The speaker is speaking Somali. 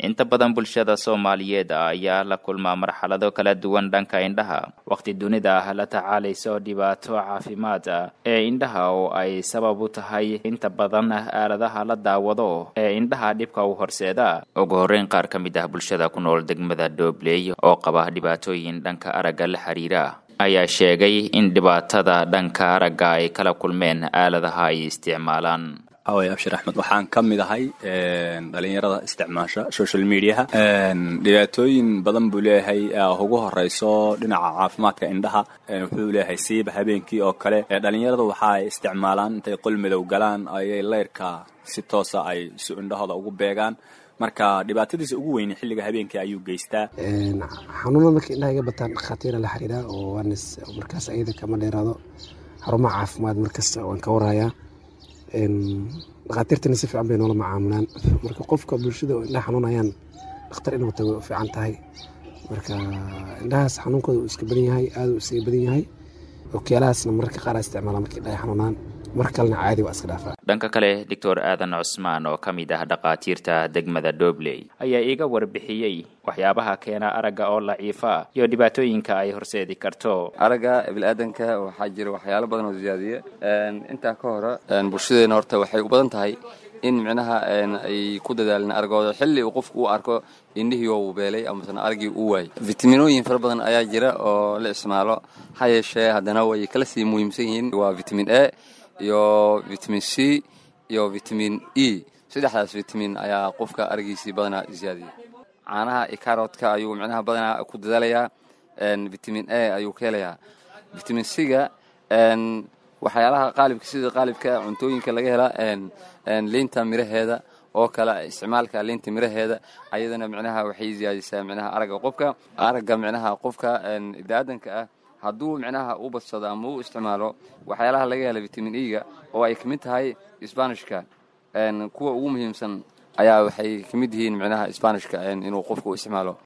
inta badan bulshada soomaaliyeed ayaa la kulmaa marxalado kala duwan dhanka indhaha waqti dunida ah la tacaalayso dhibaato caafimaad ah ee indhaha oo ay sabab u tahay inta badan aaladaha la daawado ee indhaha dhibka u horseeda ugu horreyn qaar ka mid ah bulshada ku nool degmada doobley oo qaba dhibaatooyin dhanka aragga la xiriira ayaa sheegay in dhibaatada dhanka aragga ay kala kulmeen aaladaha ay isticmaalaan away abshir axmed waxaan ka mid ahay dhalinyarada isticmaasha social mediaha dhibaatooyin badan buu leeyahay ugu horeyso dhinaca caafimaadka indhaha wuxuu leeyahay siiba habeenkii oo kale dhalinyarada waxa ay isticmaalaan intay qol madow galaan ayay leyrka si toosa ay si indhahooda ugu beegaan marka dhibaatadiisa ugu weyne xilliga habeenkii ayuu geystaa xanuuna marka indhaha iga bataan dhakhaatiira la xiriira oo waanis markaas ayada kama dheeraado xarumaha caafimaad markasta waan ka warayaa dhakhaatiirtana si fiican bay noola macaamulaan marka qofka bulshada oo indhaha xanuunayaan dhakhtar inuu tago way u fiican tahay marka indhahaas xanuunkooda uu iska badan yahay aada u isaga badan yahay okyaalahaasna mararka qaar isticmaala markay indhaha xanuunaan mar kalena caadi waa iska dhaafaa dhanka kale doctor aadan cusmaan oo ka mid ah dhakhaatiirta degmada dobley ayaa iiga warbixiyey waxyaabaha keena aragga oo laciifa iyo dhibaatooyinka ay horseedi karto aragga bili-aadanka waxaa jira waxyaalo badan oo ziyaadiya intaa ka hore bulshadeena horta waxay u badan tahay in micnaha ay ku dadaalin aragooda xilli uu qofku u arko indhihii oo uu beelay amasena araggii uu waayay fitaminooyin fara badan ayaa jira oo la isticmaalo ha yeeshee haddana way kala sii muhiimsan yihiin waa vitamin a iyo vitamin c iyo vitamin e saddexdaas vitamin ayaa qofka aragiisii badanaa ziyaadiya caanaha ikaroodka ayuu micnaha badanaa ku dadaalayaa vitamin a ayuu ka helayaa vitamin c-ga waxyaalaha qaalibka sida qaalibka cuntooyinka laga hela liinta miraheeda oo kale isticmaalka liinta miraheeda ayadana micnaha waxay ziyaadisaa micnaha aragga qofka aragga micnaha qofka ibni-aadanka ah hadduu micnaha u badsado ama u isticmaalo waxyaalaha laga hela vitamin e-ga oo ay ka mid tahay sbanishka kuwa ugu muhiimsan ayaa waxay ka mid yihiin micnaha sbanishka inuu qofku u isticmaalo